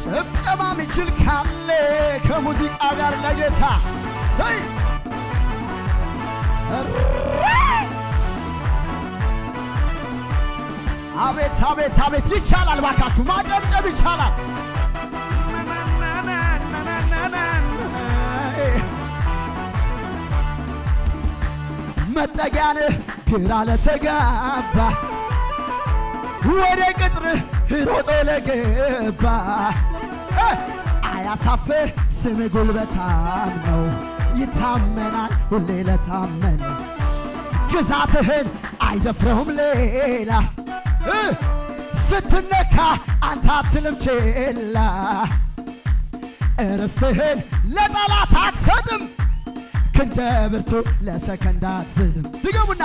ጭብጨባ ሚችል ካለ ከሙዚቃ ጋር ለጌታ ሰይ አቤት አቤት አቤት ይቻላል። ባካችሁ ማጨብጨብ ይቻላል። መጠጊያን ግራ ለተጋባ ወደ ቅጥርህ ሮጦ ለገባ እ አያሳፍር ስም ጉልበታም ነው ይታመናል ሁሌ ለታመን ግዛትህን አይደፍረውም ሌላ እ ስትነካ አንተ አትልም ችላ ርስትህን ለጠላት አትሰጥም ክንደ ብርቱ ለሰከንድ አትዝልም ድገሙና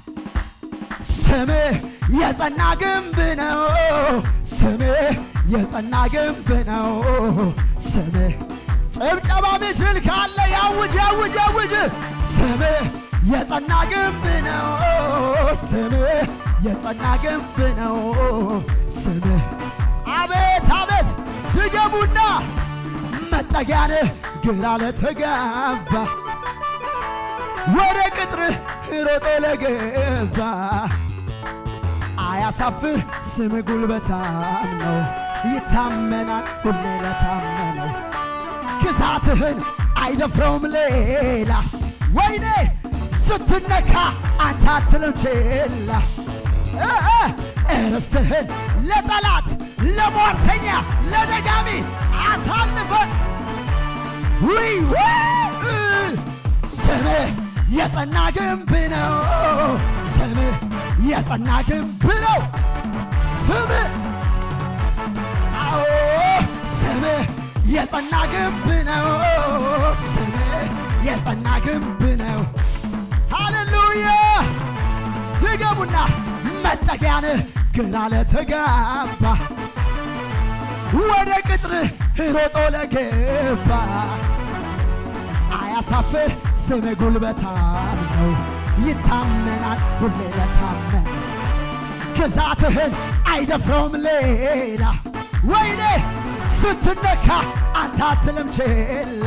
ስምህ የጸና ግንብ ነው ስምህ የጸና ግንብ ነው ስምህ ጭብጨባ ሚችል ካለ ያውጅ ያውጅ ያውጅ ስምህ የጸና ግንብ ነው ስምህ የጸና ግንብ ነው ስምህ አቤት አቤት ድገሙና መጠጊያንህ ግራ ለተጋባ ወደ ቅጥርህ ሮጦ ለገባ አያሳፍር ስም ጉልበታም ነው ይታመናል ሁሌ ለታመነው ግዛትህን አይደፍረውም ሌላ ወይኔ ስትነካ አንተ አትልም ችላ እ እ ርስትህን ለጠላት ለሟርተኛ ለደጋሚ አሳልፈን ውይ ውይ ስምህ የጸና ግንብ ነው ስምህ የጸና ግንብ ነው ስምህ አዎ ስምህ የጸና ግንብ ነው ስምህ የጸና ግንብ ነው ሃሌሉያ ድገሙና መጠጊያንህ ግራ ለተጋባ ወደ ቅጥርህ ሮጦ ለገባ አያሳፍር ስም ጉልበታም ነው ይታመናል ሁሌ ለታመን ግዛትህን አይደፍረውም ሌላ ወይኔ ስትነካ አንተ አትልም ችላ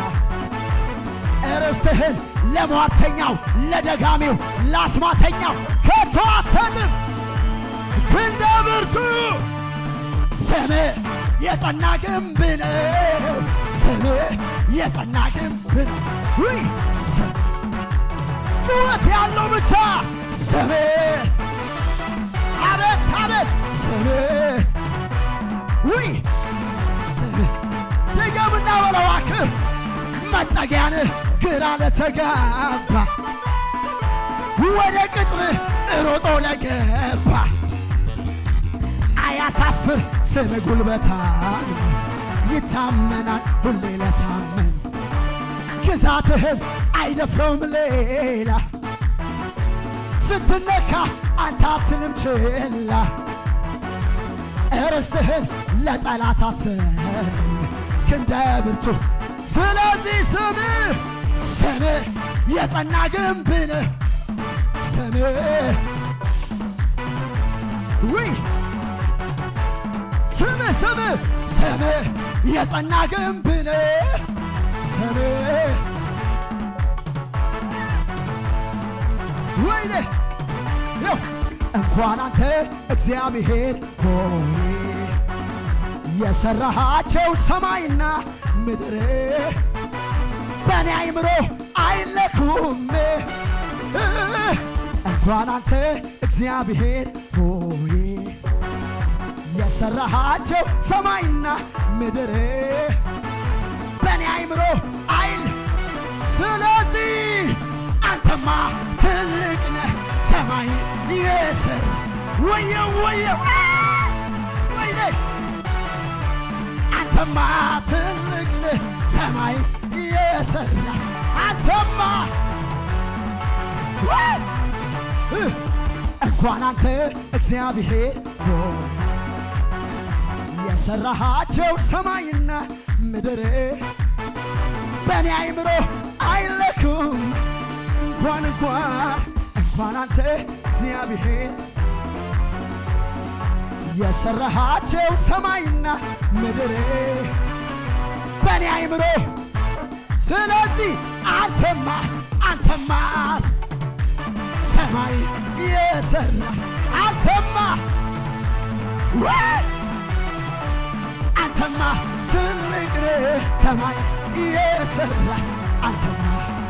ርስትህን ለሟርተኛው ለደጋሚው ለአስማተኛው ከቶ አትሰጥም ክንደ ብርቱ ስምህ የጸና ግንብ ነው ስምህ የጸና ግንብ ነው ውይ ጩኸት ያለው ብቻ ስምህ አቤት አቤት ስምህ ውይ ስምህ ድገምና በለው እባክህ መጠጊያንህ ግራ ለተጋባ ወደ ቅጥርህ ሮጦ ለገባ አያሳፍር ስም ጉልበታም ይታመናል ሁሌ ለታመን ግዛትህን አይደፍረውም ሌላ ስትነካ አንተ አትልም ችላ ርስትህን ለጠላት አትሰጥም ክንደ ብርቱ ስለዚህ ስምህ ስምህ የጸና ግንብ ነህ ስምህ ውይ ስምህ ስምህ ስምህ የጸና ግንብ ነህ ስምህ ወይኔ ይው እንኳን አንተ እግዚአብሔር ሆይ የሰራሃቸው ሰማይና ምድር በእኔ አይምሮ አይለኩም እንኳን አንተ እግዚአብሔር ሆይ የሰራሃቸው ሰማይና ምድር በእኔ አይምሮ አይል ስለዚህ አንተማ ትልቅ ነህ ሰማይ የስር ወየው ወየው ወይኔ አንተማ ትልቅ ነህ ሰማይ የሰራ አንተማ እንኳን አንተ እግዚአብሔር ሆይ የሰራሃቸው ሰማይና ምድር በእኔ አይምሮ አይለኩም እንኳን እንኳን እንኳን አንተ እግዚአብሔር የሰራሃቸው ሰማይና ምድር በእኔ አይምሮ ስለዚህ አንተማ አንተማ ሰማይ የሰራ አንተማ ወይ አንተማ ትልቅ ነህ ሰማይ የሰራ አንተማ